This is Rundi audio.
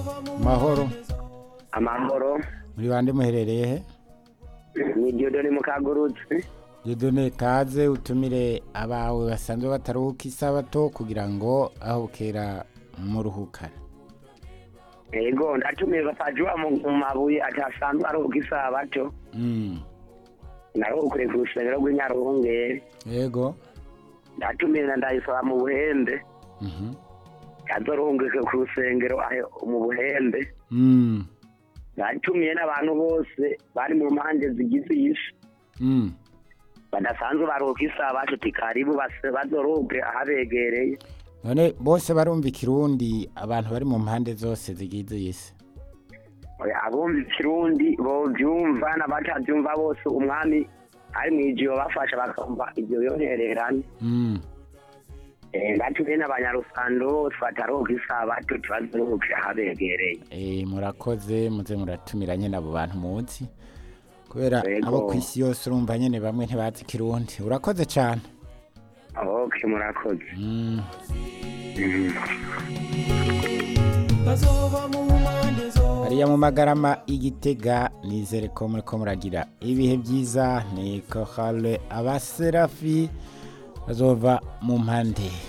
mahoro amahoro muri bande muherereye he ni Dieudonne Mukagurutse Dieudonne kaze utumire abawe basanzwe bataruhuka isabato kugira ngo aho bukera muruhukane yego ndatumiye bapajuwa mu mu mabuye atasanzwe aruhuka isabato Mm, naruhukure ku rusengero rw'inyaruhungere yego ndatumiye na ndayisaba mu buhembe Mhm. azoruhungike ku rusengero aho mu buhembe Mm, ndatumiye n'abantu bose bari mu mpande zigize isi mm. badasanzwe baruhuka isabato ti karibu base- bazoruhuke ahabegereye none bose barumva ikirundi abantu bari mu mpande zose zigize isi Oya, abumva ikirundi bovyumva n'abatavyumva bose umwami ari mw'ijiyo bafasha bakumva ivyo yontererana Mm, ndatumiye n'abanyarusando bose bataruhuka isabato tibazoruhuke ahabegereye eh, murakoze muze muratumira nyene abo bantu muzi kubera Yego. abo ku isi yose urumva nyene bamwe ntibazi ikirundi urakoze cane ok murakoze Mm. hariya mu magarama igitega nizere ko muriko muragira ibihe byiza ni kohale abaserafi bazova mu mpande